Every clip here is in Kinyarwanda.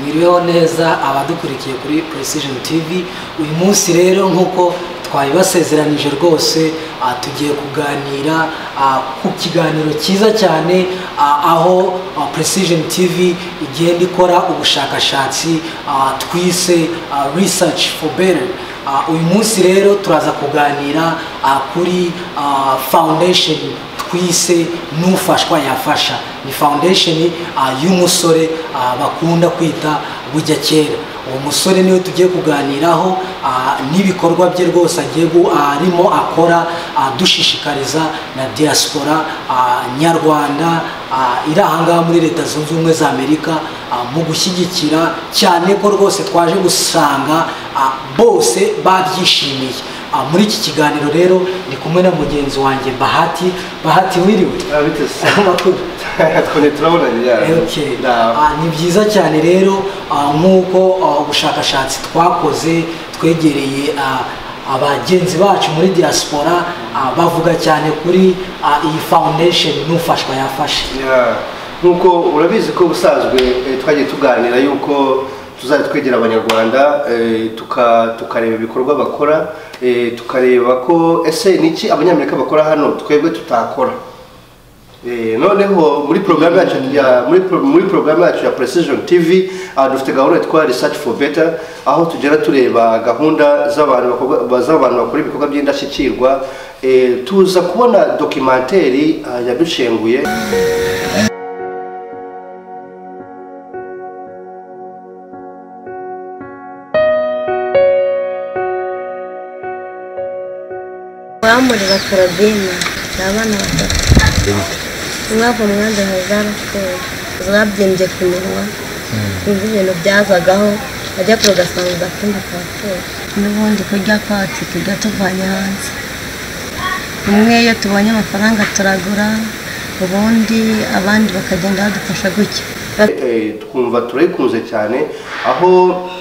mwiriweho neza abadukurikiye kuri precision tv uyu munsi rero nk'uko twabibasezeranije rwose ah, tugiye kuganira ah, ku kiganiro cyiza cyane ah, aho ah, precision tv igenda ikora ubushakashatsi ah, twise ah, research for better Ah, uyu munsi rero turaza kuganira ah, kuri ah, foundation twise n'ufashwa yafasha ni foundation ah, y'umusore ah, bakunda kwita bujya kera uwo musore niwe tugiye kuganiraho ah, n'ibikorwa bye rwose agiye gu- ah, arimo akora ah, dushishikariza na diaspora ah, nyarwanda ah, iri ahangaha muri leta zunze ubumwe za amerika ah, mu gushyigikira cyane ko rwose twaje gusanga ah, bose babyishimiye Ah, muri iki kiganiro rero ndi kumwe na mugenzi wanjye bahati bahati wiriwe Ah, bite se? amakuru Twone turabonanye yari. Okay. Ndaho. Ah, ni byiza cyane rero ah, nk'uko ah, ubushakashatsi twakoze twegereye ah, abagenzi bacu muri diaspora ah, bavuga cyane kuri ah, iyi foundation n'ufashwa yafashe Yeah. Nk'uko urabizi ko ubusanzwe eh, twagiye tuganira yuko tuzajya twegera abanyarwanda eh, tuka- tukareba ibikorwa bakora eh, tukareba ko ese niki abanyamerika bakora hano twebwe tutakora Eh, noneho muri porogaramu yacu ya muri pro- muri porogaramu yacu ya precision tv aha dufite gahunda yitwa research for better aho tugera tureba gahunda z'abantu bakorwa- z'abantu bakora ibikorwa by'indashyikirwa Eh, tuza kubona dokimenteri ah, yaducenguye bamurira korobine ni abana batatu umwaka umwanda hazara siporo zabyimbye ku minwa sinzi ibintu byazagaho ajya kure ugasanga ugakunda ka siporo n'ubundi kurya kwatsi tujya tuvanye hanze umwe iyo tubonye amafaranga turagura ubundi abandi bakagenda badufasha gutya Eh, twumva turayikunze cyane aho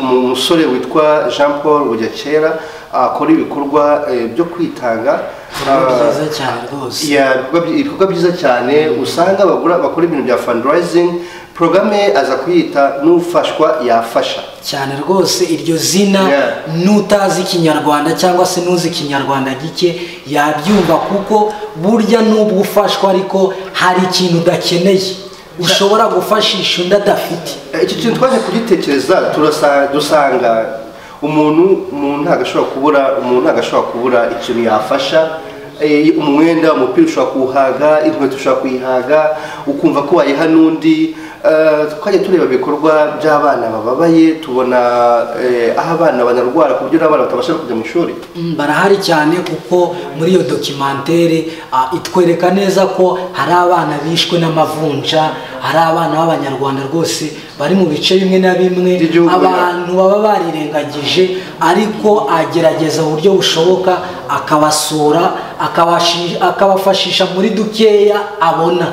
umusore witwa jean paul bugakera akora ibikorwa eh, byo kwitanga Ibikorwa Ah, byiza cyane rwose. ya, ibikorwa byi- ibikorwa byiza cyane usanga bagura bakora ibintu bya fundraising porogaramu aza kuyita n'ufashwa yafasha cyane rwose iryo zina Yeah. n'utazi ikinyarwanda cyangwa se n'uzi ikinyarwanda gike yabyumva kuko burya n'ubwo ufashwa ariko hari ikintu udakeneye ushobora gufashisha undi adafite Eh, icyo kintu twaje kugitekereza turasa- dusanga umuntu umuntu ntabwo ashobora kubura umuntu ntabwo ashobora kubura ikintu yafasha Eh, umwenda umupira ushobora kuwuhaga inkweto ushobora kuyihaga ukumva ko wayiha n'undi Eh, twajya tureba ibikorwa by'abana bababaye tubona eh, aho abana banarwara ku buryo n'abana batabasha no kujya mu ishuri Mm, barahari cyane kuko muri iyo dokimantere ah, itwereka neza ko hari abana bishwe n'amavunja hari abana b'abanyarwanda rwose bari mu bice bimwe na bimwe By'igihugu, yeah. abantu baba barirengagije ariko agerageza uburyo bushoboka akabasura akabashi- akabafashisha muri dukeya abona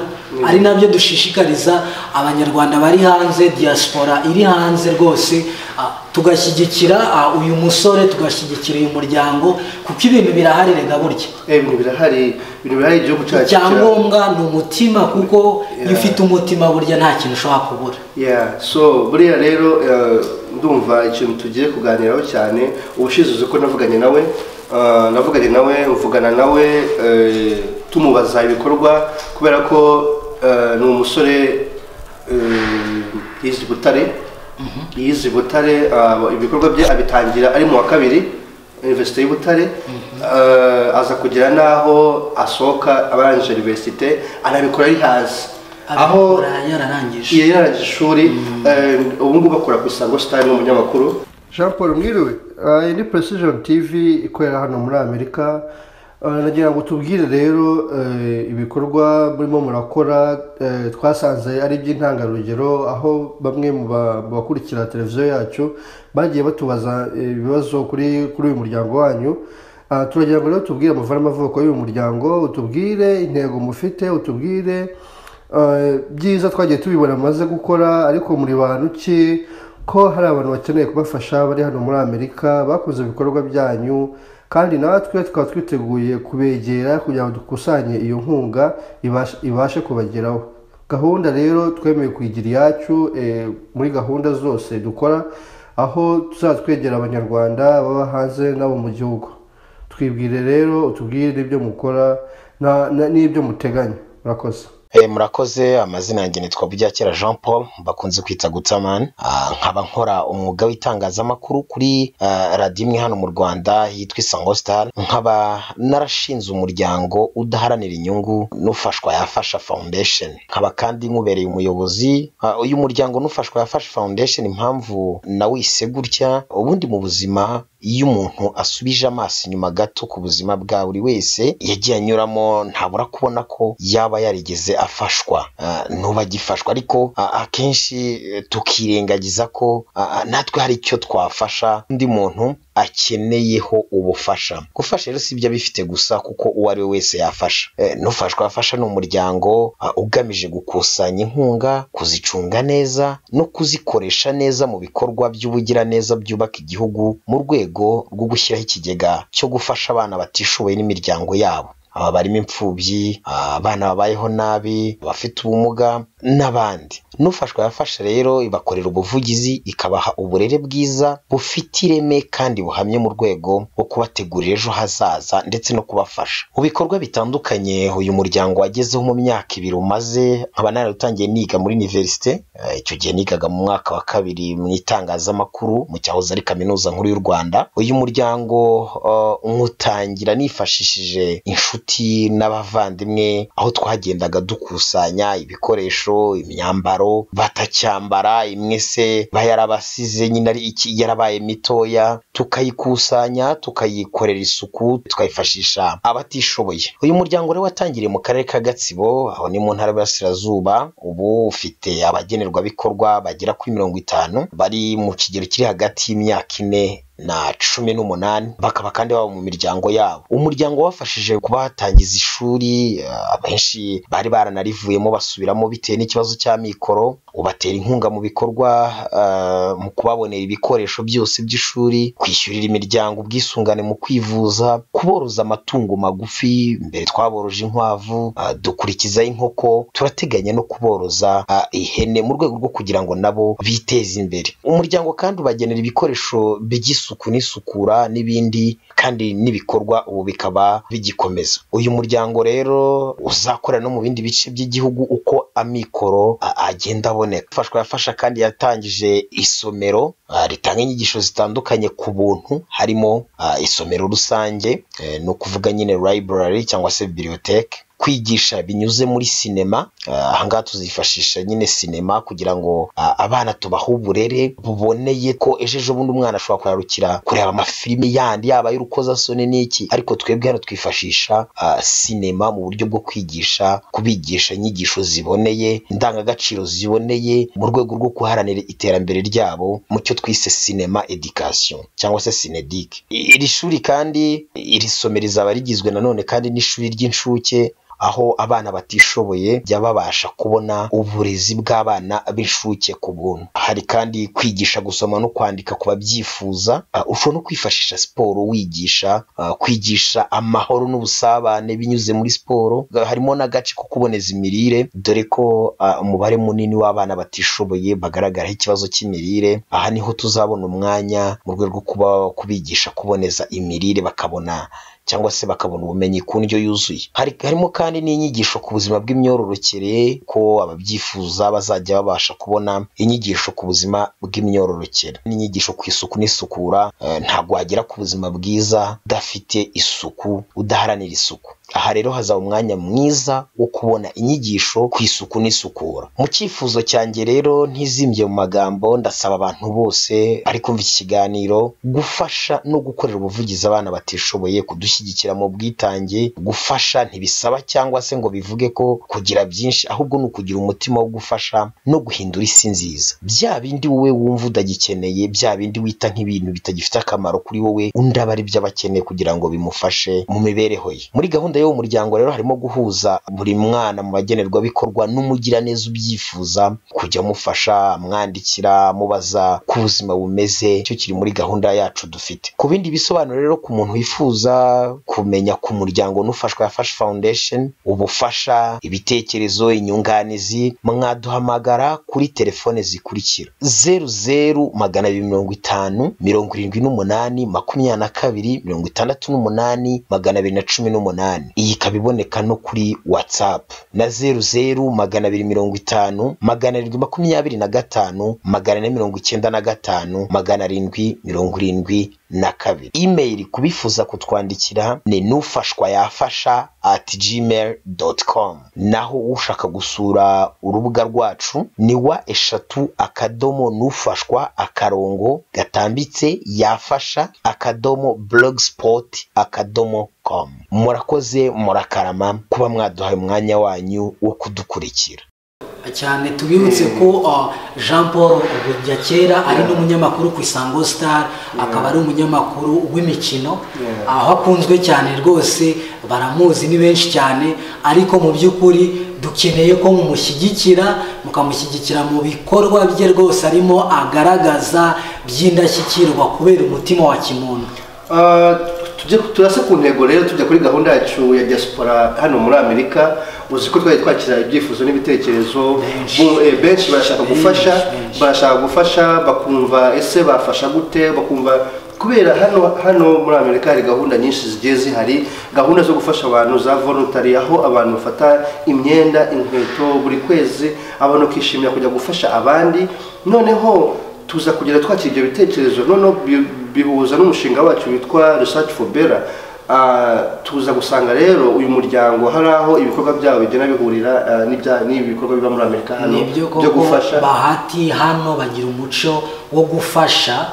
ari nabyo dushishikariza abanyarwanda bari hanze diaspora iri hanze rwose ah, tugashyigikira ah, uyu musore tugashyigikira uyu muryango kuko ibintu birahari rega burya Eh, ibintu birahari ibintu birahari igihugu cyacu kira- icyangombwa ni umutima kuko iyo Yeah. ufite umutima burya nta kintu ushobora kubura Yeah, so buriya rero eh, ndumva ikintu tugiye kuganiraho cyane ubushize uzi ko navuganye nawe eh, navuganye nawe mvugana nawe eh, tumubaza ibikorwa kubera ko eh, ni umusore eh, yize i Butare yize i Butare ah, ibikorwa bye abitangira ari mu wa kabiri Universite y'u Butare eh, aza kugira n'aho asohoka abanje Universite anabikora ari hanze aho abikora yararangije iyo yarangije ishuri eh, ubu ngubu akora ku isango sitari n'umunyamakuru jean paul mwiriwe iyi ni precision tv ikorera hano muri amerika Eh, nagira ngo tubwire rero eh, ibikorwa murimo murakora eh, twasanze ari iby'intangarugero aho bamwe mu ba- mu bakurikira televiziyo yacu bagiye batubaza eh, ibibazo kuri kuri uyu muryango wanyu Ah, turagira ngo rero tubwire amavara n'amavuko y'uyu muryango utubwire intego mufite utubwire Eh, byiza twagiye tubibona amaze gukora ariko muri bantu ki ko hari abantu bakeneye kubafasha bari hano muri amerika bakoze ibikorwa byanyu kandi natwe tukaba twiteguye kubegera kugira ngo dukusanye iyo nkunga ibashe, ibashe kubageraho gahunda rero twemeye kuyigira iyacu muri gahunda zose dukora aho tuzajya twegera abanyarwanda baba hanze n'abo mu gihugu twibwire rero utubwire n'ibyo mukora n'ibyo muteganya murakoze murakoze amazina yanjye nitwa Buryakera jean paul bakunze kwita gutamani nkaba nkora umwuga w'itangazamakuru kuri radiyo imwe hano mu rwanda yitwa isango sitari nkaba narashinze umuryango udaharanira inyungu n'ufashwa yafasha fawundesheni nkaba kandi nkubereye umuyobozi uyu muryango n'ufashwa yafasha fawundesheni impamvu nawise gutya ubundi mu buzima iyo umuntu asubije amaso inyuma gato ku buzima bwa buri wese yagiye anyuramo ntabura kubona ko yaba yarigeze afashwa ntuba agifashwa ariko akenshi tukirengagiza ko natwe hari icyo twafasha undi muntu akeneyeho ubufasha gufasha rero si ibyo bifite gusa kuko uwo ari we wese yafasha n'ufashwa yafasha ni umuryango ugamije gukusanya inkunga kuzicunga neza no kuzikoresha neza mu bikorwa by'ubugiraneza byubaka igihugu mu rwego rwo gushyiraho ikigega cyo gufasha abana batishoboye n'imiryango yabo aba barimo imfubyi abana babayeho nabi abafite ubumuga n'abandi n'ufashwa yafasha rero ibakorera ubuvugizi ikabaha uburere bwiza bufite ireme kandi buhamye mu rwego rwo kubategurira ejo hazaza ndetse no kubafasha mu bikorwa bitandukanye uyu muryango wagezeho mu myaka ibiri umaze nkaba naratangiye niga muri univerisite icyo gihe nigaga mu mwaka wa kabiri mu itangazamakuru mu cyahoze ari kaminuza nkuru y'u rwanda uyu muryango nywutangira nifashishije inshuti n'abavandimwe aho twagendaga dukusanya ibikoresho imyambaro batacyambara imwe se bayarabasize nyine ari iki yarabaye mitoya tukayikusanya tukayikorera isuku tukayifashisha abatishoboye uyu muryango rero watangiriye mu karere ka gatsibo aho ni mu ntara y'Iburasirazuba ubu ufite abagenerwabikorwa bagera kuri mirongo itanu bari mu kigero kiri hagati y'imyaka ine na cumi n'umunani bakaba kandi baba mu miryango yabo umuryango wafashije kubatangiza ishuri abenshi bari baranarivuyemo basubiramo bitewe n'ikibazo cy'amikoro ubatera inkunga mu bikorwa mu kubabonera ibikoresho byose by'ishuri kwishyurira imiryango ubwisungane mu kwivuza kuboroza amatungo magufi mbere twaboroje inkwavu dukurikiza inkoko turateganya no kuboroza ihene mu rwego rwo kugira ngo nabo biteze imbere umuryango kandi ubagenera ibikoresho by'isuku isuku n'isukura n'ibindi kandi n'ibikorwa ubu bikaba bigikomeza uyu muryango rero uzakora no mu bindi bice by'igihugu uko amikoro agenda aboneka ufashwa yafasha kandi yatangije isomero ritanga inyigisho zitandukanye ku buntu harimo isomero rusange ni ukuvuga nyine library cyangwa se bibliothèque kwigisha binyuze muri sinema ahangaha tuzifashisha nyine sinema kugira ngo abana tubahe uburere buboneye ko ejo ejo bundi umwana ashobora kurarukira kureba amafilimi yandi yaba y'urukozasoni n'iki ariko twebwe hano twifashisha sinema mu buryo bwo kwigisha kubigisha inyigisho ziboneye indangagaciro ziboneye mu rwego rwo guharanira iterambere ryabo mu cyo twise sinema edikasiyo cyangwa se sinedike iri shuri kandi iri somero rizaba rigizwe nanone kandi n'ishuri ry'incuke aho abana batishoboye jya babasha kubona uburezi bw'abana b'inshuke ku buntu hari kandi kwigisha gusoma no kwandika ku babyifuza ushobora no kwifashisha siporo wigisha kwigisha amahoro n'ubusabane binyuze muri siporo harimo n'agace ko kuboneza imirire dore ko umubare munini w'abana batishoboye bagaragaraho ikibazo cy'imirire aha niho tuzabona umwanya mu rwego rwo kubigisha kuboneza imirire bakabona cyangwa se bakabona ubumenyi ku ndyo yuzuye harimo kandi n'inyigisho ku buzima bw'imyororokere ko ababyifuza bazajya babasha kubona inyigisho ku buzima bw'imyororokere n'inyigisho ku isuku n'isukura ntabwo wagera ku buzima bwiza udafite isuku udaharanira isuku aha rero hazaba umwanya mwiza wo kubona inyigisho ku isuku n'isukura mu cyifuzo cyanjye rero ntizimbye mu magambo ndasaba abantu bose bari kumva iki kiganiro gufasha no gukorera ubuvugizi abana batishoboye kudushyigikira mu bwitange gufasha ntibisaba cyangwa se ngo bivuge ko kugira byinshi ahubwo ni ukugira umutima wo gufasha no guhindura isi nziza bya bindi wowe wumva udagikeneye bya bindi wita nk'ibintu bitagifite akamaro kuri wowe undi aba ari byo aba akeneye kugira ngo bimufashe mu mibereho ye muri gahunda gahunda y'umuryango rero harimo guhuza buri mwana mu bagenerwabikorwa n'umugiraneza ubyifuza kujya amufasha amwandikira amubaza ku buzima bumeze icyo kiri muri gahunda yacu dufite ku bindi bisobanuro rero ku muntu wifuza kumenya ku muryango n'ufashwa ya fashi foundation ubufasha ibitekerezo inyunganizi mwaduhamagara kuri telefone zikurikira zeru zeru magana abiri mirongo itanu mirongo irindwi n'umunani makumyabiri na kabiri mirongo itandatu n'umunani magana abiri na cumi n'umunani iyi ikaba iboneka no kuri whatsapp na zeru zeru magana abiri mirongo itanu magana arindwi makumyabiri na gatanu magana ane mirongo icyenda na gatanu magana arindwi mirongo irindwi na kabiri imeri kubifuza kutwandikira ni n'ufashwa yafasha at gmail dot com naho ushaka gusura urubuga rwacu ni wa eshatu akadomo n'ufashwa akarongo gatambitse yafasha akadomo blogspot akadomo com murakoze murakarama kuba mwaduhaye umwanya wanyu wo kudukurikira cyane tubibutse ko jean paul ya kera ari n'umunyamakuru ku isango star akaba ari umunyamakuru w'imikino aho akunzwe cyane rwose baramuzi ni benshi cyane ariko mu by'ukuri dukeneye ko mumushyigikira mukamushyigikira mu bikorwa bye rwose arimo agaragaza by'indashyikirwa kubera umutima wa kimuntu turase ku ntego rero tujya kuri gahunda yacu ya diaspora hano muri amerika uzi ko twari twakira ibyifuzo n'ibitekerezo benshi barashaka gufasha barashaka gufasha bakumva ese bafasha gute bakumva kubera hano hano muri amerika hari gahunda nyinshi zigiye zihari gahunda zo gufasha abantu za volontari aho abantu bafata imyenda inkweto buri kwezi abantu bakishimira kujya gufasha abandi noneho tuza kugera twakira ibyo bitekerezo noneho bihuza n'umushinga wacu witwa research for bera tuza gusanga rero uyu muryango hari aho ibikorwa byabo bigenda bihurira n'ibikorwa biba muri amerika hano byo gufasha bahati hano bagira umuco wo gufasha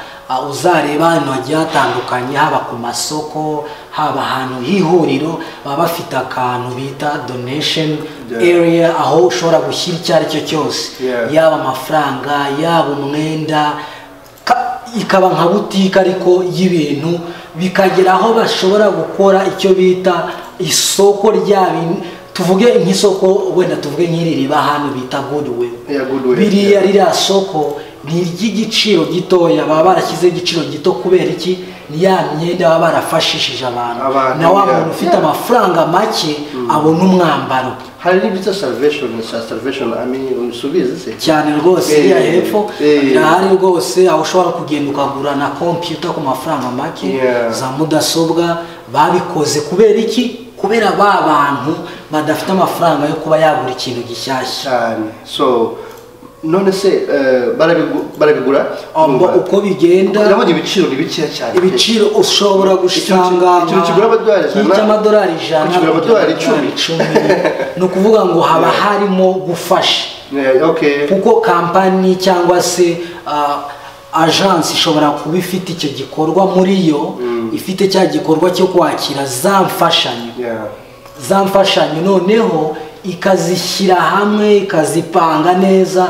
uzareba ahantu hagiye hatandukanye haba ku masoko haba ahantu h'ihuriro baba bafite akantu bita donation area aho ushobora gushyira icyo ari cyo cyose yaba amafaranga yaba umwenda ikaba nka butike ariko y'ibintu bikagera aho bashobora gukora icyo bita isoko rya bintu tuvuge nk'isoko wenda tuvuge nk'iri riba hano bita guduwe biriya ririya soko ni iry'igiciro gitoya baba barashyizeho igiciro gito kubera iki ni ya myenda baba barafashishije abantu na wa muntu ufite amafaranga make abona umwambaro hari n'ibyo salvation sa salvation ami usubize se cyane rwose iriya hepfo irahari rwose aho ushobora kugenda ukagura na kompiyuta ku mafaranga make za mudasobwa babikoze kubera iki kubera ba bantu badafite amafaranga yo kuba yagura ikintu gishyashya cyane so none se barabigura uko bigenda urabona ibiciro ni bikeya cyane ibiciro ushobora gusanga nk'icy'amadolari ijana amadolari icumi ni ukuvuga ngo haba harimo gufasha kuko kampani cyangwa se ajansi ishobora kuba ifite icyo gikorwa muri yo ifite cya gikorwa cyo kwakira za mfashanyo za mfashanyo noneho ikazishyira hamwe ikazipanga neza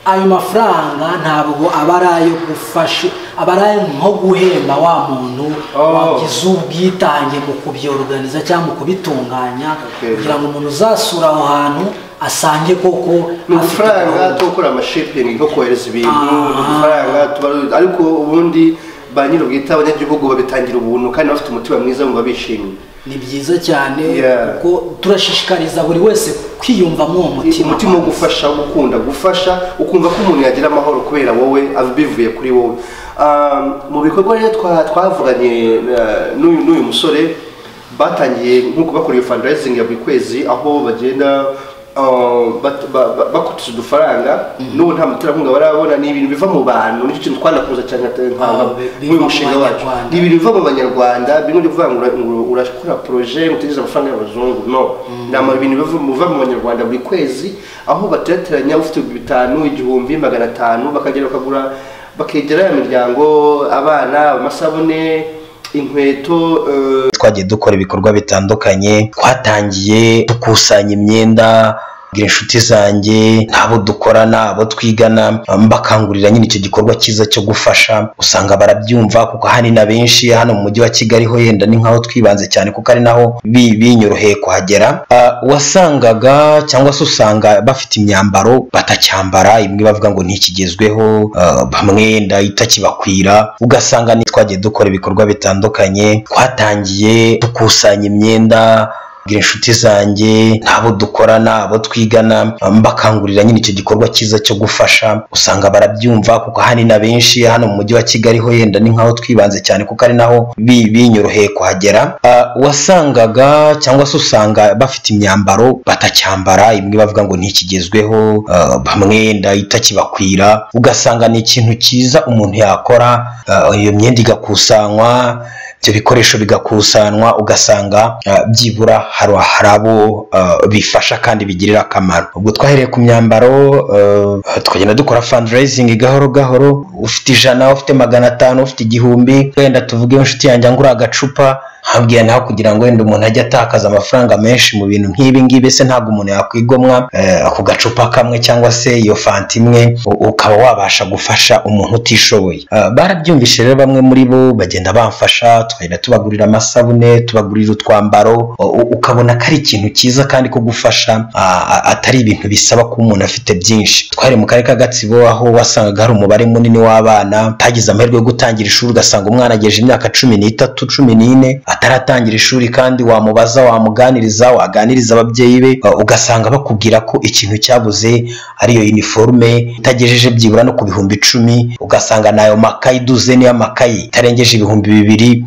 ayo mafaranga ntabwo aba ari ayo gufasha aba ari nko guhemba wa muntu wagize ubwitange mu kubyoroganiza cyangwa mu kubitunganya kugira ngo umuntu uzasura aho hantu asange koko ni udufaranga two gukora amashipingi nko kohereza ibintu udufaranga ariko ubundi ba nyir'ubwite abanyagihugu babitangira ubuntu kandi bafite umutima mwiza bumva bishimye ni byiza cyane kuko turashishikariza buri wese kwiyumvamo uwo mutima umutima wo gufasha wo gukunda gufasha ukumva ko umuntu yagira amahoro kubera wowe bivuye kuri wowe mu bikorwa rero twavuganye n'uyu musore batangiye nk'uko bakora iyo fundraising ya buri kwezi aho bagenda bakutse udufaranga n'ubu nta muterankunga barabona ni ibintu biva mu bantu nicyo kintu twanakuza cyane nk'uyu mushinga wacu ni ibintu biva mu banyarwanda bimwe byo kuvuga ngo urakora poroje mutegereza amafaranga y'abazungu no ni ibintu biva mu banyarwanda buri kwezi aho bateteranya ufite bitanu igihumbi magana atanu bakagera bakagura bakegera ya miryango abana amasabune inkweto twagiye dukora ibikorwa bitandukanye twatangiye dukusanya imyenda mbwira inshuti zanjye n'abo dukorana abo twigana mbakangurira nyine icyo gikorwa cyiza cyo gufasha usanga barabyumva kuko ahanini abenshi hano mu mujyi wa kigali ho yenda ni nk'aho twibanze cyane kuko ari naho bi- binyoroheye kuhagera Ah, wasangaga cyangwa se usanga bafite imyambaro batacyambara imwe bavuga ngo ntikigezweho ah, bamwe nda itakibakwira ugasanga ni twagiye dukora ibikorwa bitandukanye twatangiye dukusanya imyenda mbwira inshuti zanjye n'abo dukorana abo twigana mbakangurira nyine icyo gikorwa cyiza cyo gufasha usanga barabyumva kuko ahanini abenshi hano mu mujyi wa kigali ho yenda ni nk'aho twibanze cyane kuko ari naho bi- binyoroheye kuhagera Ah, wasangaga cyangwa se usanga bafite imyambaro batacyambara imwe bavuga ngo ntikigezweho ah, bamwe nda itakibakwira ugasanga ni ikintu cyiza umuntu yakora ah, iyo myenda igakusanywa ibyo bikoresho bigakusanwa ugasanga ah, byibura hari hari abo ah, bifasha kandi bigirira akamaro ubwo twahereye ku myambaro ah, tukagenda dukora fundraising gahoro gahoro ufite ijana ufite magana atanu ufite igihumbi wenda tuvuge inshuti yanjye angura agacupa hambwira naho kugira ngo wenda umuntu ajye atakaza amafaranga menshi mu bintu nk'ibi ngibi se ntabwo umuntu yakwigomwa eh, ako gacupa kamwe cyangwa se iyo fanta imwe u- ukaba wabasha gufasha umuntu utishoboye Eh, barabyumvise rero bamwe muri bo bagenda bamfasha tukagenda tubagurira amasabune tubagurira utwambaro u- u- ukabona ko ari ikintu cyiza kandi ko gufasha ah, ah, atari ibintu bisaba ko umuntu afite byinshi twari mu karere ka gatsibo aho wasangaga hari umubare munini w'abana atagize amahirwe yo gutangira ishuri ugasanga umwana agejeje imyaka cumi n'itatu cumi n'ine ataratangira ishuri kandi wamubaza wamuganiriza waganiriza ababyeyi be uh, ugasanga bakubwira ko ikintu cyabuze ariyo uniforme itagejeje byibura no ku bihumbi icumi ugasanga nayo makayi duzeni y'amakayi itarengeje ibihumbi bibiri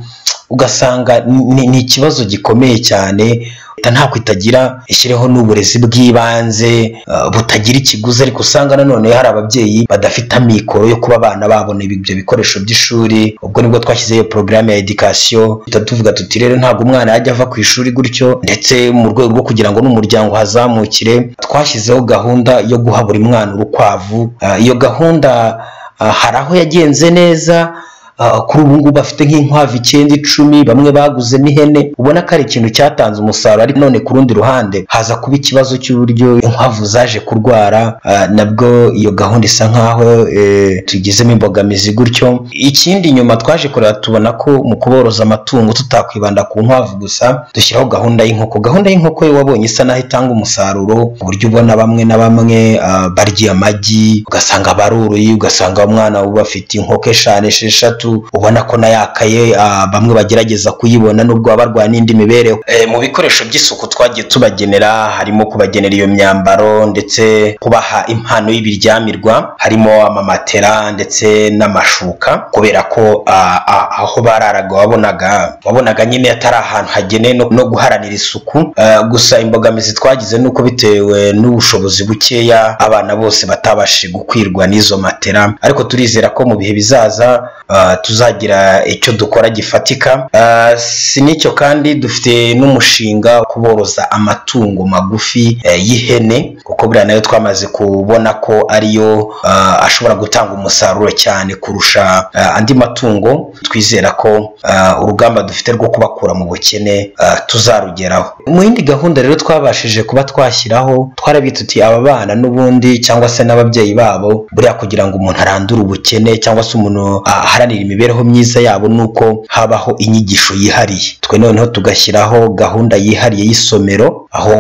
ugasanga ni- ni ikibazo gikomeye cyane leta ntabwo itagira ishyireho n'uburezi bw'ibanze uh, butagira ikiguzi ariko usanga nanone hari ababyeyi badafite amikoro yo kuba abana babona ibyo bikoresho by'ishuri ubwo nibwo twashyizeho iyo porogaramu ya edikasiyo duhita tuvuga tuti rero ntabwo umwana yajya ava ku ishuri gutyo ndetse mu rwego rwo kugira ngo n'umuryango hazamukire twashyizeho gahunda yo guha buri mwana urukwavu Uh, iyo gahunda uh, hari aho yagenze neza Ah, kuri ubu ngubu bafite nk'inkwavu icyenda icumi bamwe baguze n'ihene ubona ko ari ikintu cyatanze umusaruro ariko none ku rundi ruhande haza kuba ikibazo cy'uburyo inkwavu zaje kurwara ah, nabwo iyo gahunda isa nk'aho eh, tugizemo imbogamizi gutyo ikindi nyuma twaje kureba tubona ko mu kuboroza amatungo tutakwibanda ku nkwavu gusa dushyiraho gahunda y'inkoko gahunda y'inkoko yo wabonye isa naho itanga umusaruro ku buryo ubona bamwe na bamwe ah, barya amagi ugasanga baruruye ugasanga umwana uba afite inkoko eshanu esheshatu ubona ko na yakaye bamwe bagerageza kuyibona nubwo baba barwaye n'indi mibereho Eh, mu bikoresho by'isuku twagiye tubagenera harimo kubagenera iyo myambaro ndetse kubaha impano y'ibiryamirwa harimo amamatera ndetse n'amashuka kubera ko ah, ah, aho bararaga wabonaga wabonaga nyine atari ahantu hagenewe no- no guharanira isuku Eh, gusa imbogamizi twagize ni uko bitewe n'ubushobozi bukeya abana bose batabashije gukwirwa n'izo matera ariko turizera ko mu bihe bizaza ah, tuzagira icyo dukora gifatika Ah, si n'icyo kandi dufite n'umushinga wo kuboroza amatungo magufi eh, y'ihene kuko buriya nayo twamaze kubona ko ariyo ah, ashobora gutanga umusaruro cyane kurusha ah, andi matungo twizera ko ah, urugamba dufite rwo kubakura mu bukene ah, tuzarugeraho mu yindi gahunda rero twabashije kuba twashyiraho twarabitse tuti aba bana n'ubundi cyangwa se n'ababyeyi babo buriya kugira ngo umuntu arandure ubukene cyangwa se umuntu ah, aharanire imibereho myiza yabo ni uko habaho inyigisho yihariye twe noneho tugashyiraho gahunda yihariye y'isomero aho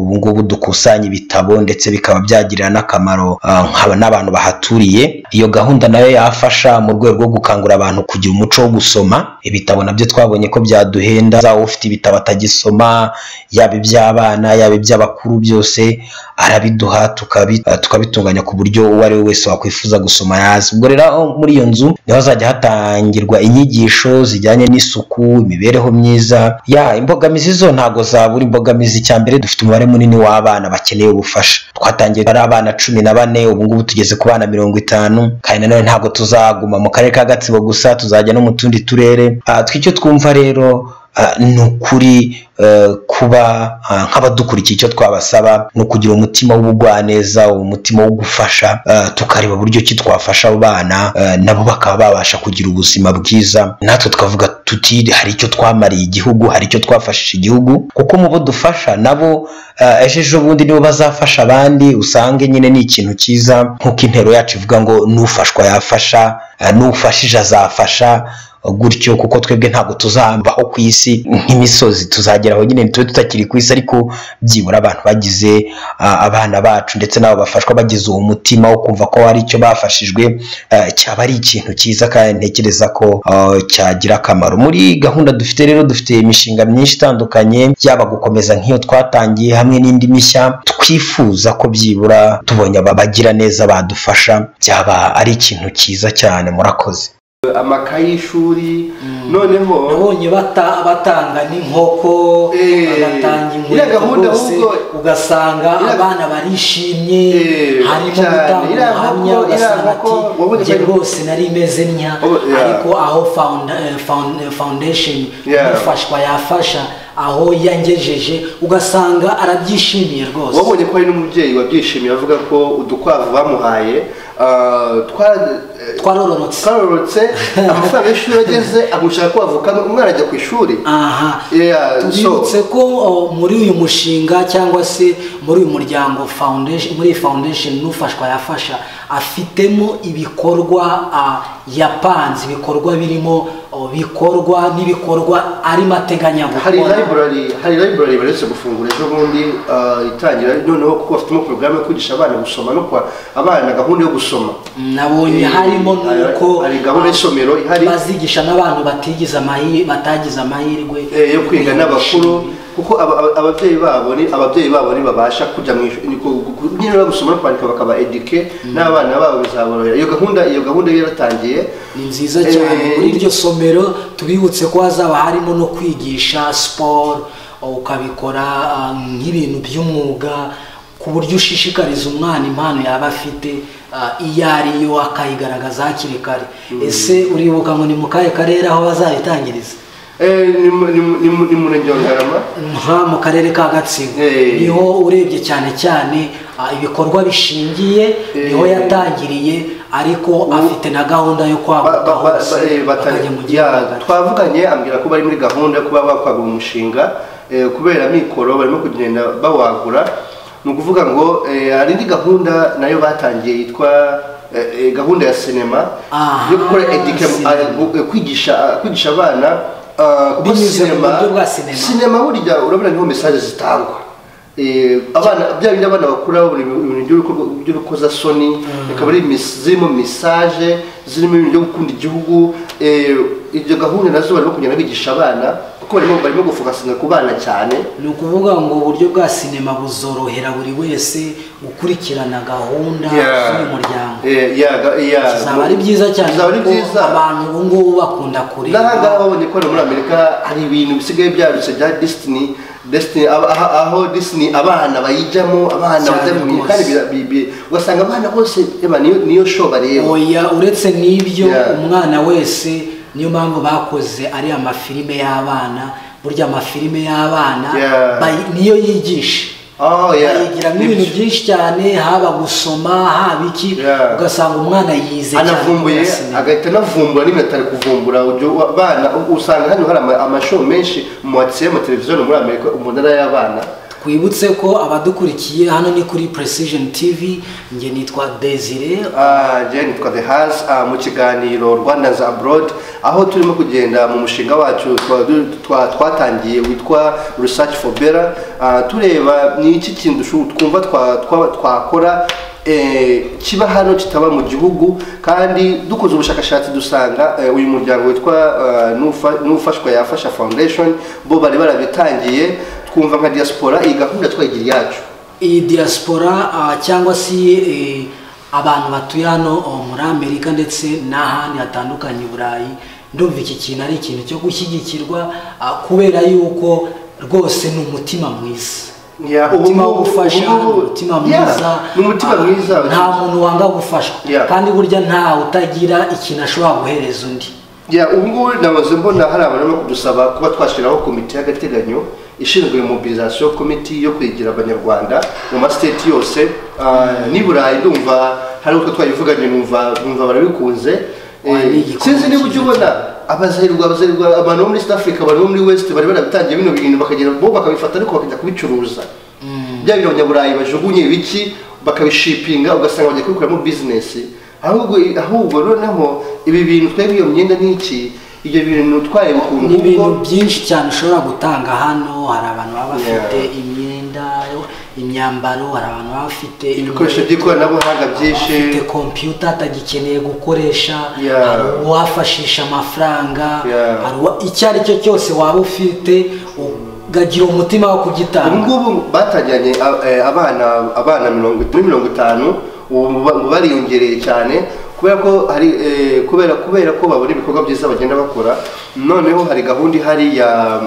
ubu ngubu dukusanya ibitabo ndetse bikaba byagirira n'akamaro ah, nkaba n'abantu bahaturiye iyo gahunda nayo yafasha mu rwego rwo gukangurira abantu kugira umuco wo gusoma ibitabo nabyo twabonye ko byaduhenda za ufite ibitabo atagisoma yaba iby'abana yaba iby'abakuru byose arabiduha tukabi- eh, tukabitunganya ku buryo uwo ari we wese wakwifuza gusoma yazi ubwo rero aho muri iyo nzu niho hazajya hatangirwa inyigisho zijyanye n'isuku imibereho myiza ya imbogamizi zo ntabwo zabura imbogamizi cya mbere dufite umubare munini w'abana bakeneye ubufasha twatangiye ari abana cumi na bane ubu ngubu tugeze ku bana mirongo itanu kandi nanone ntabwo tuzaguma mu karere ka gatsibo gusa tuzajya no mu tundi turere Ah, twe icyo twumva rero ni ukuri kuba nk'abadukurikiye icyo twabasaba ni ukugira umutima w'ubugwaneza umutima wo gufasha tukareba buryo ki twafasha abo bana nabo bakaba babasha kugira ubuzima bwiza natwe twavuga tuti hari icyo twamariye igihugu hari icyo twafashije igihugu kuko mu bo dufasha nabo ejo ejo bundi nibo bazafasha abandi usange nyine ni ikintu cyiza nk'uko intero yacu ivuga ngo n'ufashwa yafasha n'ufashije azafasha gutyo kuko twebwe ntabwo tuzambaho ku isi nk'imisozi tuzageraho nyine ntitube tutakiri ku isi ariko byibura abantu bagize abana bacu ndetse n'abo bafashwa bagize uwo mutima wo kumva ko hari icyo bafashijwe cyaba ari ikintu cyiza kandi ntekereza ko cyagira akamaro muri gahunda dufite rero dufite imishinga myinshi itandukanye yaba gukomeza nk'iyo twatangiye hamwe n'indi mishya twifuza ko byibura tubonye aba bagira neza badufasha byaba ari ikintu cyiza cyane murakoze amakaye y'ishuri noneho nabonye batanga n'inkoko batanga inkweto rwose ugasanga abana barishimye harimo gutanga ubuhamya ugasanga ati njye rwose nari imeze ntya ariko aho foundation ifashwa yafasha aho yangejeje ugasanga arabyishimiye rwose wabonye ko hari n'umubyeyi wabyishimiye avuga ko udukwavu bamuhaye twarororotse amafaranga y'ishuri ageze agushaka ko avukana umwana ajya ku ishuri aha tubibutse ko muri uyu mushinga cyangwa se muri uyu muryango muri iyi foundation n'ufashwa yafasha afitemo ibikorwa yapanze ibikorwa birimo bikorwa n'ibikorwa ari mateganya gukora hari library baretse gufungura ejo bundi itangira noneho kuko bafitemo porogaramu yo kwigisha abana gusoma no kwa abana gahunda yo gusoma nabonye harimo nuko hari gahunda y'isomero ihari bazigisha n'abantu batigize amahirwe batagize amahirwe yo kwiga n'abakuru kuko ababyeyi babo ni ababyeyi babo ni babasha kujya mu ishuri nyine bagusoma no kwandika bakaba eduke n'abana babo bizaborohera iyo gahunda iyo gahunda yaratangiye ni nziza cyane muri iryo somero tubibutse ko hazaba harimo no kwigisha siporo ukabikora nk'ibintu by'umwuga ku buryo ushishikariza umwana impano yaba afite iyo ariyo akayigaragaza hakiri kare ese uribuka ngo ni mu kahe karere aho bazabitangiriza ni murenge wa ngarama nka mu karere ka gatsibo niho urebye cyane cyane ibikorwa bishingiye niho yatangiriye ariko afite na gahunda yo kwaguka hose bakajya mu gihugu twavuganye ambwira ko bari muri gahunda yo kuba bakwagura umushinga kubera mikoro barimo kugenda bawagura ni ukuvuga ngo hari indi gahunda nayo batangiye yitwa gahunda ya sinema yo gukora kwigisha abana binyuze mu buryo bwa sinema sinema burya urabona niho mesaje zitangwa bya bindi abana bakura ibintu by'urukozasoni bikaba ari zirimo mesaje zirimo ibintu byo gukunda igihugu ibyo gahunda nazo barimo kugenda bigisha abana kuko barimo gufokasinga ku bana cyane ni ukuvuga ngo uburyo bwa sinema buzorohera buri wese gukurikirana gahunda z'uyu muryango bizaba ari byiza cyane kuko abantu ubu ngubu bakunda kureba n'ahangaha babonye ko muri amerika hari ibintu bisigaye byarutse bya disitini desitini aho disitini abana bayijyamo abana batabimenya kandi ugasanga abana bose niyo sho bareba oya uretse n'ibyo umwana wese niyo mpamvu bakoze ariya mafilime y'abana burya amafilime y'abana niyo yigisha bayigiramo ibintu byinshi cyane haba gusoma haba iki ugasanga umwana yize anavumbuye agahita anavumbura n'ibintu atari kuvumbura abana usanga hano hari amashuri menshi mu matiyo y'amateleviziyo muri amerika umunara y'abana twibutse ko abadukurikiye hano ni kuri precision tv njye nitwa desire njye nitwa the house mu kiganiro rwanda za abroad aho turimo kugenda mu mushinga wacu twatangiye witwa research for better tureba ni iki kintu twumva twakora kiba hano kitaba mu gihugu kandi dukoze ubushakashatsi dusanga uyu muryango witwa n'ufashwa yafasha foundation bo bari barabitangiye twumva nka diaspora iyi gahunda twayigira iyacu iyi diaspora cyangwa se abantu batuye hano muri amerika ndetse n'ahandi hatandukanye i burayi ndumva iki kintu ari ikintu cyo gushyigikirwa kubera yuko rwose ni umutima mwiza umutima wo gufasha umutima mwiza nta muntu wanga gufashwa kandi burya nta utagira ikintu ashobora guhereza undi ubu ngubu nabuze mbona hari abantu barimo kudusaba kuba twashyiraho komite y'agateganyo ishinzwe mobilizasiyo komiti yo kwigira abanyarwanda mu masiteti yose n'i burayi ndumva hari uko twayivuganye numva barabikunze sinzi niba ujya ubona abazahirwa abazahirwa abantu bo muri south africa abantu bo muri west bari barabitangiye bino bintu bakagenda bo bakabifata ariko bakajya kubicuruza bya bintu abanyaburayi bajugunye ibiki bakabishipinga ugasanga bajya kubikoramo bizinesi ahubwo ahubwo noneho ibi bintu twebwe iyo myenda n'iki ibyo bintu utwaye ukuntu ni ibintu byinshi cyane ushobora gutanga hano hari abantu baba bafite imyenda imyambaro hari abantu baba bafite ibikoresho by'ikoranabuhanga byinshi bafite kompiyuta atagikeneye gukoresha hari uwafashisha amafaranga hari icyo ari cyo cyose waba ufite ugagira umutima wo kugitanga ubu ngubu batangiranye abana abana muri mirongo itanu ubu bariyongereye cyane kubera ko hari kubera kubera ko babona ibikorwa byiza bagenda bakora noneho hari gahunda ihari ya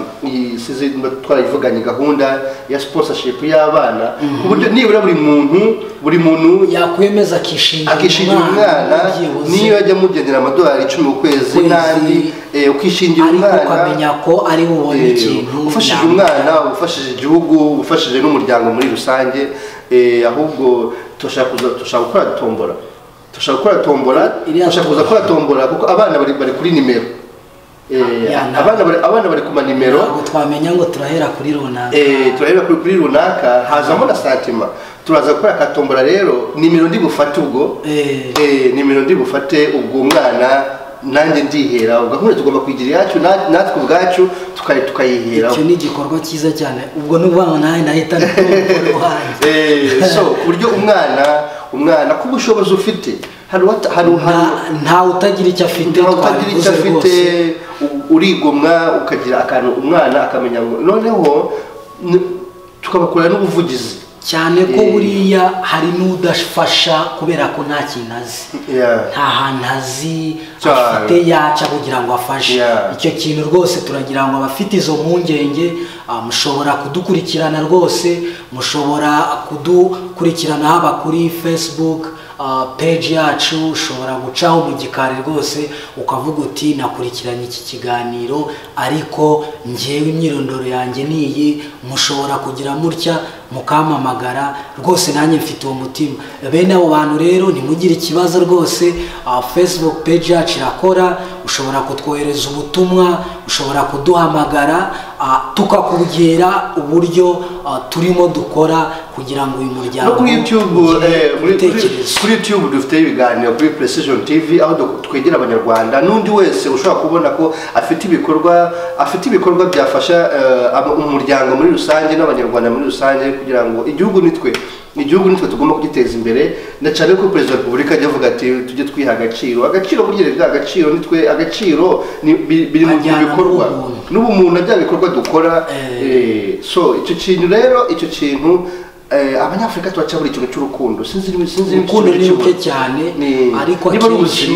twarayivuganye gahunda ya sponsorship y'abana ku buryo nibura buri muntu buri muntu yakwemeza akishingira akishingira umwana niyo yajya amugenera amadolari icumi ku kwezi n'andi ukishingira umwana ariko ukamenya ko ari bubone ikintu ufashije umwana ufashije igihugu ufashije n'umuryango muri rusange ahubwo turashaka gukora tombora turashaka gukora tombora turashaka kuza gukora tombora kuko abana bari kuri nimero abana bari ku manimero twamenya ngo turahera kuri runaka turahera kuri runaka hazamo na santima turaza gukora akatombora rero nimero ndi bufate ubwo nimero ndi bufate ubwo umwana nanjye ndihera gahunda tugomba kuyigira iyacu natwe ubwacu tukayihera icyo ni igikorwa cyiza cyane ubwo ni ukuvuga ngo nawe nahita so ku buryo umwana umwana ku bushobozi ufite ntawe utagira icyo afite ntawe utagira icyo afite urigomwa ukagira akantu umwana akamenya ngo noneho tukabakorera n'ubuvugizi cyane ko buriya hari n'udafasha kubera ko nta kintu azi nta hantu azi afite yaca kugira ngo afashe icyo kintu rwose turagira ngo abafite izo mpungenge mushobora kudukurikirana rwose mushobora kudukurikirana haba kuri facebook peji yacu ushobora gucaho mu gikari rwose ukavuga uti nakurikiranye iki kiganiro ariko ngewe imyirondoro yanjye ni iyi mushobora kugira mutya mukamamagara rwose nanjye mfite uwo mutima bene abo bantu rero ntimugire ikibazo rwose facebook peji yacu irakora ushobora kutwohereza ubutumwa ushobora kuduhamagara tukakubwira uburyo turimo dukora kugira ngo uyu muryango no kuri yutube kuri yutube dufite ibiganiro kuri precision tv aho twegera abanyarwanda n'undi wese ushobora kubona ko afite ibikorwa afite ibikorwa byafasha umuryango muri rusange n'abanyarwanda muri rusange kugira ngo igihugu nitwe igihugu nitwe tugomba kugiteza imbere na cyane ko perezida wa repubulika ajya avuga ati tujye twiha agaciro agaciro burya bwa agaciro nitwe agaciro biri mu bikorwa n'ubumuntu bya bikorwa dukora so icyo kintu rero icyo kintu abanyafurika turaca buri kintu cy'urukundo sinzi urukundo ni ruke cyane ariko akenshi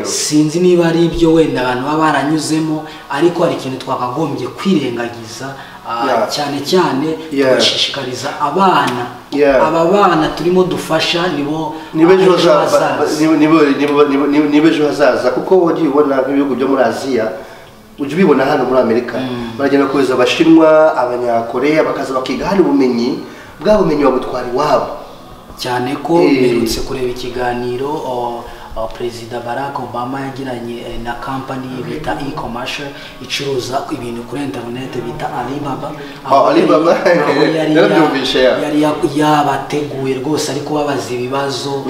sinzi niba ari ibyo wenda abantu baba baranyuzemo ariko hari ikintu twakagombye kwirengagiza cyane cyane tugashishikariza abana aba bana turimo dufasha nibo ejo hazaza kuko wagiye ubona nk'ibihugu byo muri aziya ujya ubibona hano muri amerika baragenda kohereza abashinwa abanyakoreya bakaza bakiga hano ubumenyi bwa bumenyi babutwara iwabo cyane ko mperutse kureba ikiganiro perezida barack obama yagiranye na kampani bita e-commerce icuruza ibintu kuri interineti bita alibaba aho yabateguye rwose ariko babaza ibibazo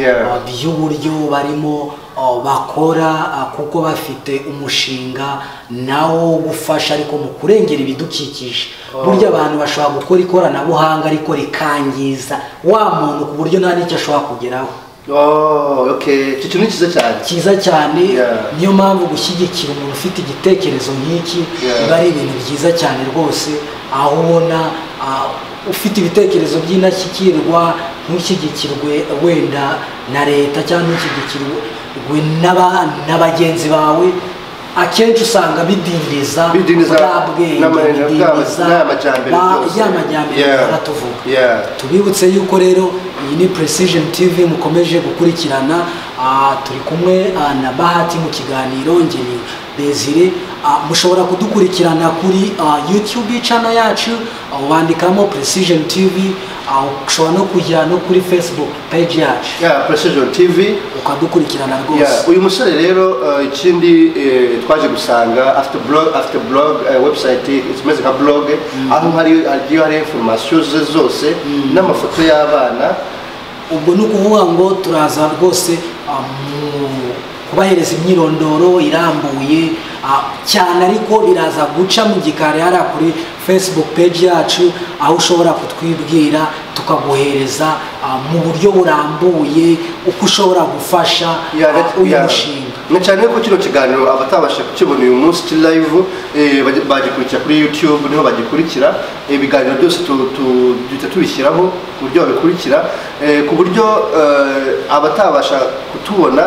by'uburyo barimo bakora kuko bafite umushinga nawo gufasha ariko mu kurengera ibidukikije burya abantu bashobora gukora ikoranabuhanga ariko rikangiza wa muntu ku buryo nta n'icyo ashobora kugeraho icyo kintu ni cyiza cyane cyiza cyane niyo mpamvu gushyigikira umuntu ufite igitekerezo nk'iki biba ari ibintu byiza cyane rwose aho ubona ufite ibitekerezo by'indashyikirwa ntushyigikirwe wenda na leta cyangwa ntushyigikirwe na bagenzi bawe akenshi usanga bidindiza bwa bwenge bidindiza y'amajyambere baratuvuga tubibutse yuko rero iyi ni precision tv mukomeje gukurikirana turi kumwe na bahati mu kiganiro ngeni desire mushobora kudukurikirana kuri yutube cano yacu wandikamo precision tv ushobora no kujya no kuri facebook page yacu ya precision tv ukadukurikirana rwose uyu musore rero uh, ikindi eh, twaje gusanga afite blog afite blog eh, website imeze nka blog aho hari hagiye hari information ze zose n'amafoto y'abana ubwo ni ukuvuga ngo turaza rwose ah, mu kubahereza imyirondoro irambuye ah, cyane ariko biraza guca mu gikari hariya kuri facebook page yacu aho ushobora kutwibwira tukaguhereza ah, mu buryo burambuye uko ushobora gufasha Ya, ah, na- uyu ya. mushinga na cyane ko kino kiganiro abatabasha kukibona uyu munsi kiri live eh, baji- bagikurikira kuri youtube niho bagikurikira Eh, ibiganiro byose tu- tu- duhita tubishyiraho ku buryo babikurikira Eh, ku buryo eh, abatabasha kutubona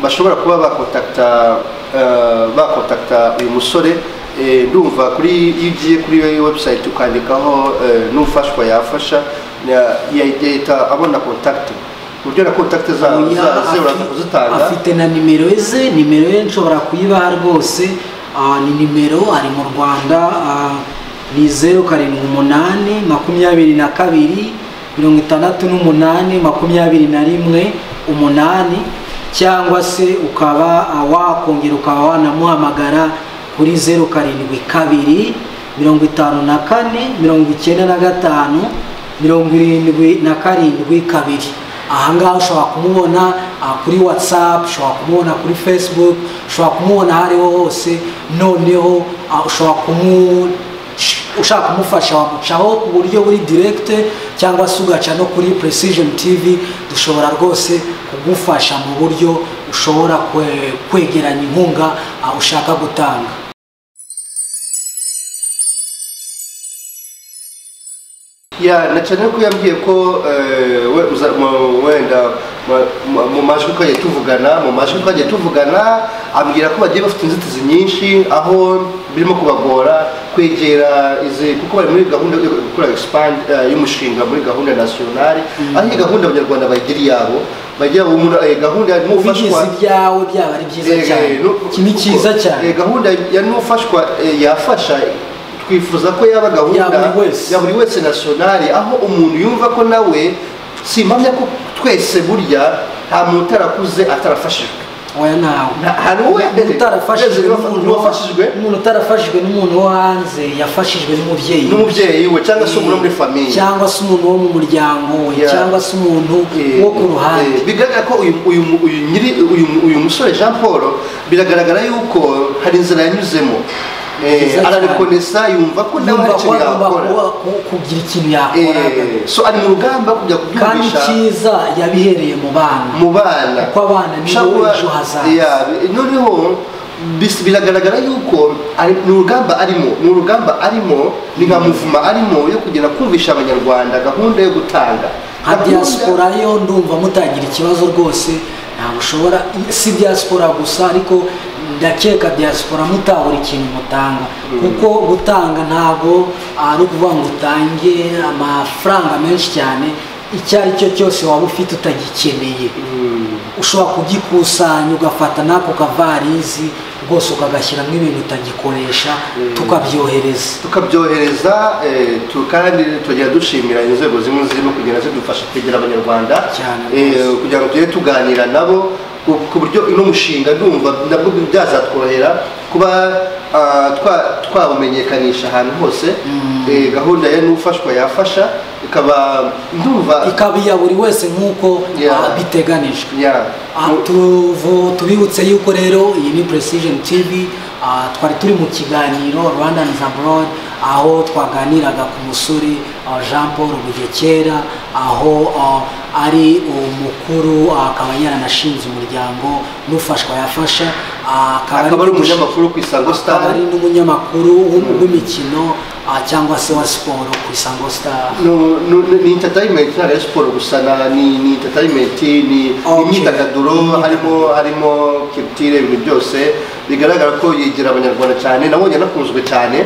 bashobora kuba bakontakta eh, bakontakta uyu musore Eh, ndumva kuri iyo ugiye kuri website ukandikaho eh, n'ufashwa yafasha ya- yahita abona kontakiti ku buryo na kontakiti zabo Oya, ze uraza afi- kuzitanga afite na nimero ze nimero ye nshobora kuyibaha rwose ah, ni nimero ari mu rwanda ah, ni zeru karindwi umunani makumyabiri na kabiri mirongo itandatu n'umunani makumyabiri na rimwe umunani cyangwa se ukaba ah, wakongera ukaba wanamuhamagara kuri zeru karindwi kabiri mirongo itanu na kane mirongo icyenda na gatanu mirongo irindwi na karindwi kabiri ahangaha ushobora kumubona ah, kuri whatsapp ushobora kumubona kuri facebook ushobora kumubona aho ariho hose noneho ah, ushobora kumu ushaka kumufasha wamucaho ku buryo buri direct cyangwa se ugaca no kuri precision tv dushobora rwose kugufasha mu buryo ushobora kwe- kwegeranya inkunga ah, ushaka gutanga ya na cyane ko yambwiye ko eh, we uza- mu- wenda ma- ma- mu majwi twagiye tuvugana mu majwi twagiye tuvugana ambwira ko bagiye bafite inzitizi nyinshi aho birimo kubagora kwegera izi kuko bari muri gahunda yo gukora expand eh, y'umushinga muri gahunda nationale aho iyi gahunda abanyarwanda bayigira iyabo bagira umuntu eh, gahunda ya ubigize n'ufashwa ibyawe byaba ari byiza Eh, cyane eh, no- iki ni kuko, cyiza cyane eh, gahunda ya n'ufashwa eh, yafasha twifuza ko yaba gahunda Ya buri wese. ya buri wese nasiyonari aho umuntu yumva ko nawe simpamya ko twese burya nta muntu utarakuze atarafashijwe oya nawe Nta- hari uwe umuntu utarafashijwe Umuntu n'umuntu wafashijwe umuntu utarafashijwe n'umuntu wo hanze yafashijwe n'umubyeyi n'umubyeyi we cyangwa se umuntu wo muri famiye cyangwa se umuntu wo mu muryango we Yeah. cyangwa se umuntu Eh, wo ku ruhande eh, bigaragara ko uyu uyu mu- uyu nyiri- uyu- uyu musore jean paul biragaragara yuko hari inzira yanyuzemo Eh, Nziza cyane. ararikonesa yumva ko nawe hari yumva ko icyo agomba yakora kuba- ku- kugira ikintu yakora Eh, so ari mu rugamba rwo kujya kandi kubyumvisha cyiza yabihereye mu bana mu bana kuko abana nibo Ushobora- ejo hazaza. Yeah, bi- noneho bis- biragaragara yuko ari- ni urugamba arimo ni urugamba arimo ni nka muvuma arimo yo kugenda kumvisha abanyarwanda gahunda yo gutanga nka Gahunda- diaspora yo ndumva mutagira ikibazo rwose ntabwo ushobora si diaspora gusa ariko ndakeka diaspora mutabura ikintu mutanga kuko gutanga ntabwo ari ukuvuga ngo utange amafaranga menshi cyane icyo ari cyo cyose waba ufite utagikeneye ushobora kugikusanya ugafata n'ako kavarizi rwose ukagashyiramo ibintu utagikoresha tukabyohereza tukabyohereza eh, tu- kandi tugenda dushimira inzego zimwe zirimo kugenda zidufasha kwegera abanyarwanda Cyane eh, rwose. kugira ngo tujye tuganira nabo ku- ku buryo uno mushinga ndumva nabwo byazatworohera kuba ah, twa- twawumenyekanisha ahantu hose eh, gahunda ya n'ufashwa yafasha ikaba ndumva ikaba iya buri wese nk'uko Yeah. ah, biteganijwe Yeah. Ah, tuvu- tubibutse yuko rero iyi ni precision tv ah, twari turi mu kiganiro rwandans abroad aho twaganiraga ku musore ah, jean paul bugekera aho ah, ari umukuru ah, akaba yaranashinze umuryango n'ufashwa yafasha ah, akaba ari ku gushaka- umunyamakuru ku isango akaba star ari n'umunyamakuru w'um- w'imikino ah, cyangwa se wa siporo ku isango star No, no, no, ni entertainment ntabwo ari siporo gusa na- ni ni entertainment ni ni Okay. imyidagaduro harimo harimo kirutire ibintu byose bigaragara ko yigira abanyarwanda cyane nabonye anakunzwe cyane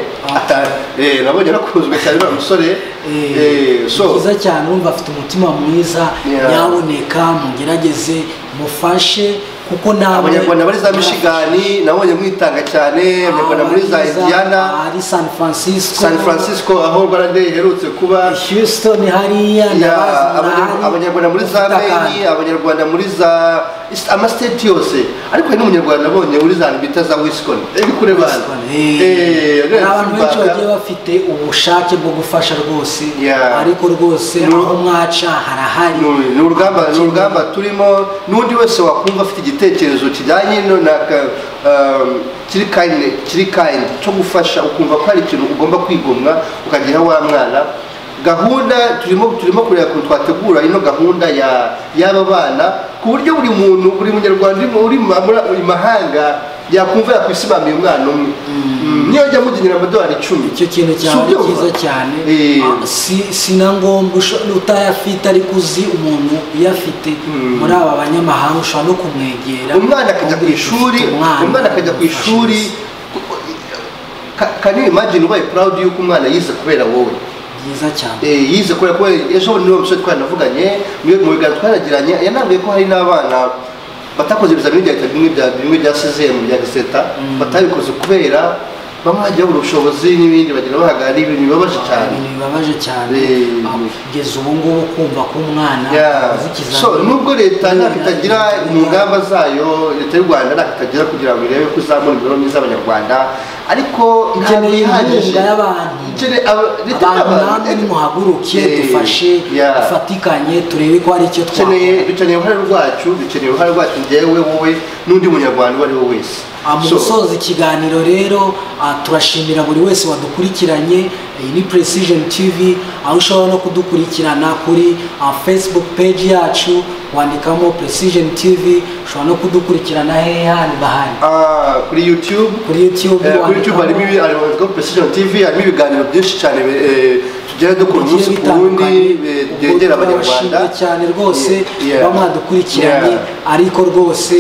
nabonye anakunzwe cyane uriya musore ni byiza cyane wumva afite umutima mwiza nyaboneka mugerageze mufashe kuko ntabwo abanyarwanda muri za mishigani nabonye mwitanga cyane abanyarwanda muri za indiyana ari san francisco san francisco aho barade iherutse kuba houston hariya ndabazi Abanyarwanda- murahari. abanyarwanda muri za Ufite akantu. meni abanyarwanda muri za East- amasiteti yose ariko hari n'umunyarwanda nabonye muri za bita za wiscon iri kure bantu Eh, ni abantu benshi bagiye bafite ubushake bwo gufasha rwose Yeah. ariko rwose Ni- aho mwaca harahari Ni- ni urugamba ni urugamba turimo n'undi wese wakumva afite igitekerezo kijyanye no- na ka- um, kiri kayindi kiri kayindi cyo gufasha ukumva ko hari ikintu ugomba kwigomwa ukagira wa mwana gahunda turimo turimo kureba ukuntu twategura ino gahunda ya y'aba bana ku buryo buri muntu buri munyarwanda uri mu- uri mu- muri mu mahanga yakumva yakwisimamiye umwana umwe Mm, niyo ajya amugenera amadolari icumi icyo kintu cyaba ari Subyumva? cyiza cyane Eh. Ah, si- si na ngombwa usho- utayafite ariko uzi umuntu uyafite muri aba banyamahanga ushobora no kumwegera umwana akajya ku ukamubwira uti, ishuri "Ufite umwana akajya ku umufashe ishuri wese." Ka- can you imagine ubaye proud y'uko umwana yize kubera wowe byiza cyane Eh, yize kubera ko ejo bundi niwo musore twanavuganye mu mu biganiro twaragiranye yanabwiye ko hari n'abana batakoze ibizamini bya leta bimwe bya bimwe bya sezemu bya giseta batabikoze kubera bamwe bagiye babura ubushobozi n'ibindi bagira bahagara ari ibintu bibabaje cyane ibintu bibabaje cyane Eh. Ah, kugeza ubu ngubu kumva ko umwana Yeah. azi ikizamini. so nubwo leta Kubera ntako itagira ibintu mu ngamba zayo leta y'u rwanda ntako itagira kugira ngo irebe ko izamura imibereho myiza y'abanyarwanda ariko Ikeneye ntabwo ihagije. inkunga y'abantu. Ikeneye aba- leta abantu n'abantu. namwe nimuhaguruke Eh, dufashe yeah. dufatikanye turebe ko hari icyo dukeneye twakora dukeneye uruhare rwacu dukeneye uruhare rwacu njyewe wowe n'undi munyarwanda uwo ari we wese Ah, mu So, gusoza ikiganiro rero ah, turashimira buri wese wadukurikiranye iyi ni precision tv aho ushobora no kudukurikirana kuri ah, facebook page yacu wandikamo precision tv ushobora no kudukurikirana hehe handi bahari ah, kuri youtube kuri youtube Eh, kuri wandikamo- youtube harimo ibi- harimo precision tv harimo ibiganiro byinshi cyane eh, tugenda dukora bigiye umunsi ku wundi bitandukanye eh, ubwo byegera abanyarwanda turabashimira cyane rwose Yeah. ba mwadukurikiranye Yeah. ariko rwose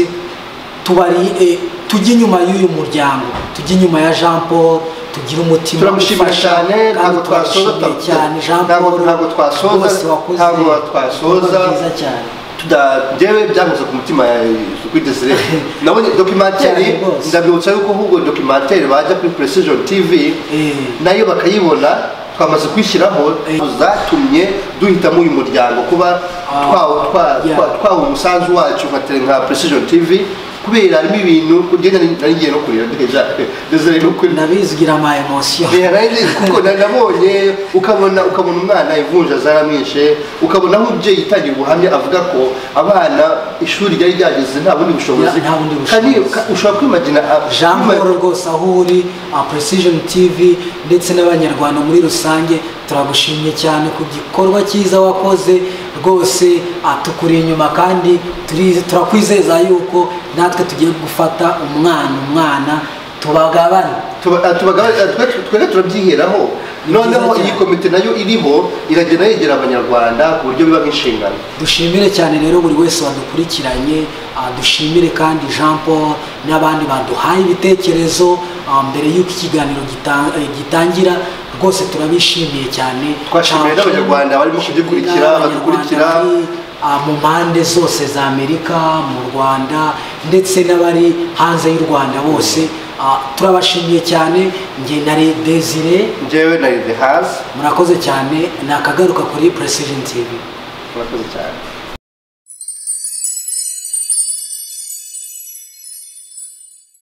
tubari eh, tujye inyuma y'uyu muryango tujye inyuma ya jean paul tugire umutima turamushimira ufasha, cyane kandi ntabwo twasoza turabashimiye cyane jean paul ntabwo ntabwo twasoza rwose wakoze ntabwo ibikorwa twasoza byiza cyane tuda- jewe byankoze ku mutima kwidesire nabonye dokimateri Cyane rwose. ndabibutsa yuko ahubwo dokimateri bajya kuri precision tv Eh. nayo bakayibona twamaze kwishyiraho Eh. zatumye duhitamo uyu muryango kuba Ah, twawu- twa- yeah. twa- twaha umusanzu wacu nka tele nka precision tv kubera harimo ibintu kugenda narigiye no kurira deja desire no kurira nabizwira ama emotion Eh, nanjye kuko na- nabonye ukabona ukabona umwana ivunja zaramwishe ukabona aho umubyeyi yitangiye ubuhamya avuga ko abana ishuri ryari ryageze nta bundi bushobozi Ya, nta bundi Kandi bushobozi. uka- ushobora kwimagina a- jean kwima- paul rwose aho uri ah, precision tv ndetse n'abanyarwanda muri rusange turagushimye cyane ku gikorwa cyiza wakoze rwose ah, tukuri inyuma kandi turi- turakwizeza yuko natwe tugiye gufata umwana umwana tubagabane tuba- ah, tubagaba- ah, twe- twebwe turabyiheraho Ni noneho byiza iyi cyane. komite nayo iriho iragenda yegera abanyarwanda ku buryo biba nk'inshingano dushimire cyane rero buri wese wadukurikiranye ah, dushimire kandi jean paul n'abandi baduhaye ibitekerezo ah, mbere y'uko ikiganiro gita- eh, gitangira rwose turabishimiye cyane Twashimiye Cyane n'abanyarwanda barimo kudukurikira, abanyarwanda badukurikira. bari, ah, mu mpande zose za amerika mu rwanda ndetse n'abari hanze y'u rwanda bose ah, turabashimiye cyane njye na Re- desire njyewe na the house murakoze cyane nakagaruka kuri precision tv murakoze cyane